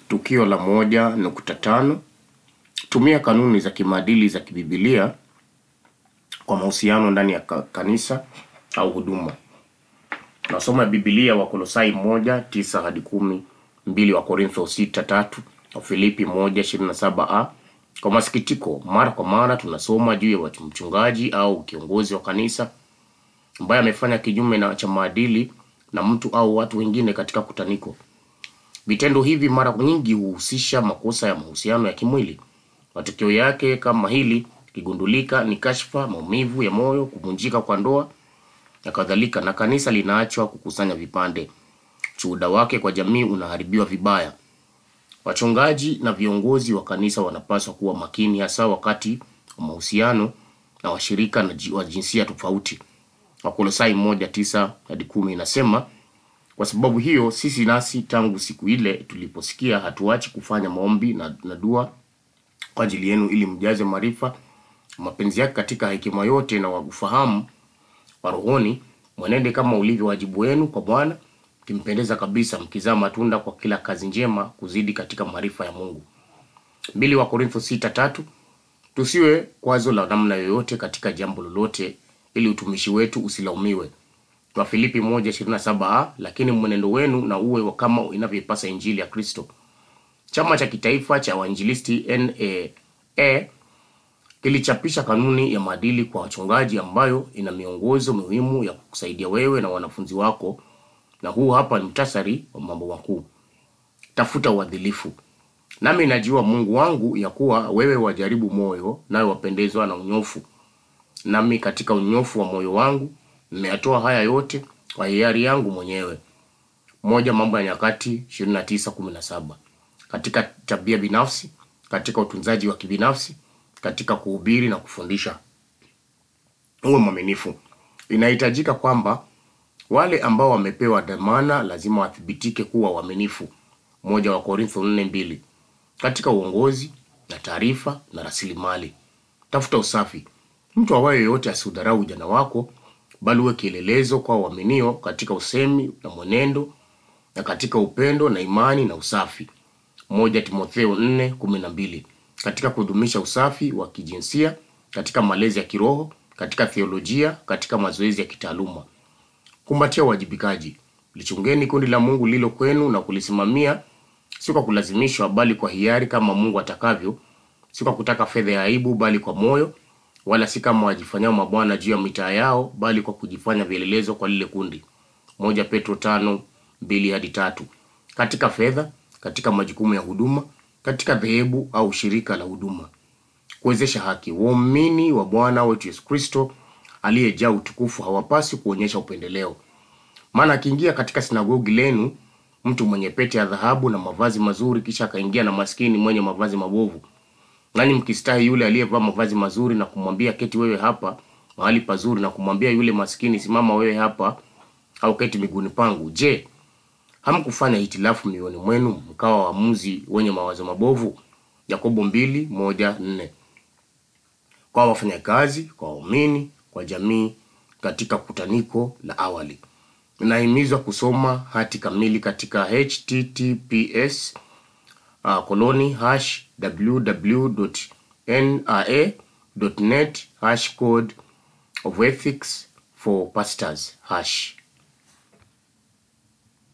Tukio la moja nukta tano tumia kanuni za kimaadili za kibibilia kwa mahusiano ndani ya ka- kanisa au huduma. Nasoma Biblia Wakolosai moja tisa hadi kumi, mbili wa Korintho sita tatu, Wafilipi moja ishirini na saba a. Kwa masikitiko, mara kwa mara tunasoma juu ya watu mchungaji au kiongozi wa kanisa ambaye amefanya kinyume na cha maadili na mtu au watu wengine katika kutaniko. Vitendo hivi mara nyingi huhusisha makosa ya mahusiano ya kimwili. Matokeo yake kama hili ikigundulika ni kashfa, maumivu ya moyo, kuvunjika kwa ndoa na kadhalika, na kanisa linaachwa kukusanya vipande. Shuhuda wake kwa jamii unaharibiwa vibaya. Wachungaji na viongozi wa kanisa wanapaswa kuwa makini, hasa wakati wa mahusiano na washirika na ji- wa jinsia tofauti. Wakolosai moja tisa hadi kumi inasema kwa sababu hiyo sisi nasi tangu siku ile tuliposikia hatuachi kufanya maombi na, na dua kwa ajili yenu ili mjaze maarifa mapenzi yake katika hekima yote na ufahamu wa rohoni, mwenende kama ulivyo wajibu wenu kwa Bwana, mkimpendeza kabisa, mkizaa matunda kwa kila kazi njema, kuzidi katika maarifa ya Mungu. Mbili wa Korintho sita tatu tusiwe kwazo la namna yoyote katika jambo lolote, ili utumishi wetu usilaumiwe. Wafilipi moja ishirini na saba a lakini mwenendo wenu na uwe wa kama inavyoipasa injili ya Kristo. Chama cha kitaifa cha wainjilisti NAA kilichapisha kanuni ya maadili kwa wachungaji ambayo ina miongozo muhimu ya kusaidia wewe na wanafunzi wako, na huu hapa ni mtasari wa mambo makuu. Tafuta uadilifu. Nami najua Mungu wangu ya kuwa wewe wajaribu moyo, nawe wapendezwa na unyofu. Nami katika unyofu wa moyo wangu nimeyatoa haya yote kwa hiari yangu mwenyewe. Moja Mambo ya Nyakati 29:17. Katika tabia binafsi, katika utunzaji wa kibinafsi, katika kuhubiri na kufundisha, uwe mwaminifu. Inahitajika kwamba wale ambao wamepewa dhamana lazima wathibitike kuwa waaminifu. Moja wa Korintho 4:2. Katika uongozi na taarifa na rasilimali, tafuta usafi. Mtu awaye yoyote asiudharau ujana wako, bali uwe kielelezo kwa waaminio katika usemi na mwenendo na katika upendo na imani na usafi. Moja Timotheo 4:12. Katika kudumisha usafi wa kijinsia, katika malezi ya kiroho, katika theolojia, katika mazoezi ya kitaaluma. Kumbatia uwajibikaji. Lichungeni kundi la Mungu lilo kwenu na kulisimamia, si kwa kulazimishwa, bali kwa hiari, kama Mungu atakavyo, si kwa kutaka fedha ya aibu, bali kwa moyo, wala si kama wajifanyao mabwana juu ya mitaa yao, bali kwa kujifanya vielelezo kwa lile kundi. Moja Petro tano mbili hadi tatu. Katika fedha, katika majukumu ya huduma, katika dhehebu au shirika la huduma. Kuwezesha haki. Waumini wa Bwana wetu Yesu Kristo aliyejaa utukufu hawapaswi kuonyesha upendeleo. Maana akiingia katika sinagogi lenu mtu mwenye pete ya dhahabu na mavazi mazuri, kisha akaingia na maskini mwenye mavazi mabovu, nani mkistahi yule aliyevaa mavazi mazuri na kumwambia keti wewe hapa mahali pazuri, na kumwambia yule maskini simama wewe hapa au keti miguuni pangu? Je, hamkufanya hitilafu mioyoni mwenu mkawa waamuzi wenye mawazo mabovu? Yakobo mbili moja nne. Kwa wafanyakazi, kwa waumini, kwa jamii katika kutaniko la awali. Inahimizwa kusoma hati kamili katika https uh, koloni hash www.naa.net hash code of ethics for pastors hash